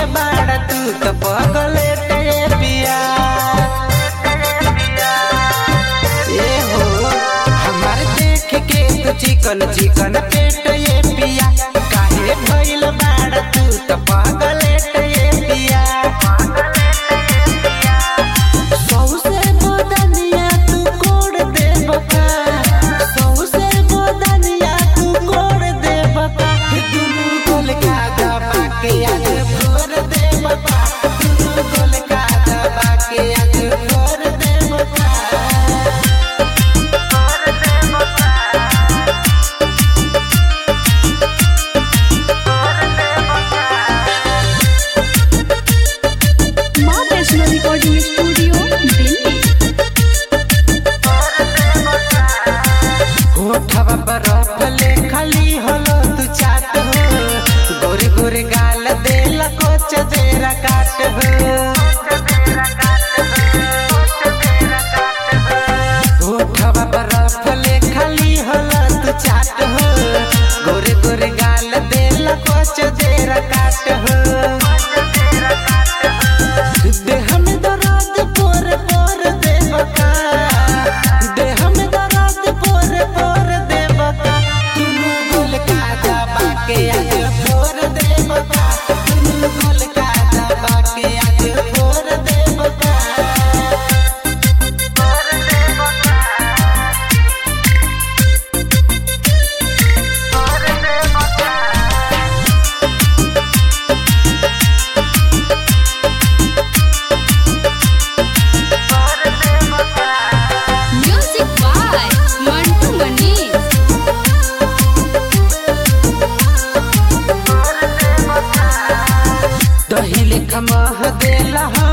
बाड़ा तू तो पगले ते पिया ए हो हमार देख के तो चिकन चिकन पेट ये पिया काहे भइल बाड़ा तू तो पगले ते पिया सौसे बदनिया तू कोड़ दे बका सौसे बदनिया तू कोड़ दे बका दुनू गोल का दबा के आज फोर दे बका दुनू गोल का दबा के आज फोर दे बका माँ वैष्णो रिकॉर्डिंग स्टूडियो दिल्ली होठवा बरफ ले खाली हलो तू चाट हो गोरे गोरे गाल देला कोच देरा काट हो होठवा बरफ ले खाली हलो तू चाट हो गोरे गोरे गाल देला कोच देरा काट हो देह में दर्द पोर पोर देवका देह में दर्द पोर पोर देवका तुनु गोल का दबा के आज फोर देवका तुनु गोल का दबा के आज फोर देवका म्यूजिक बाय मंटू मनीष दही लेखा मह देला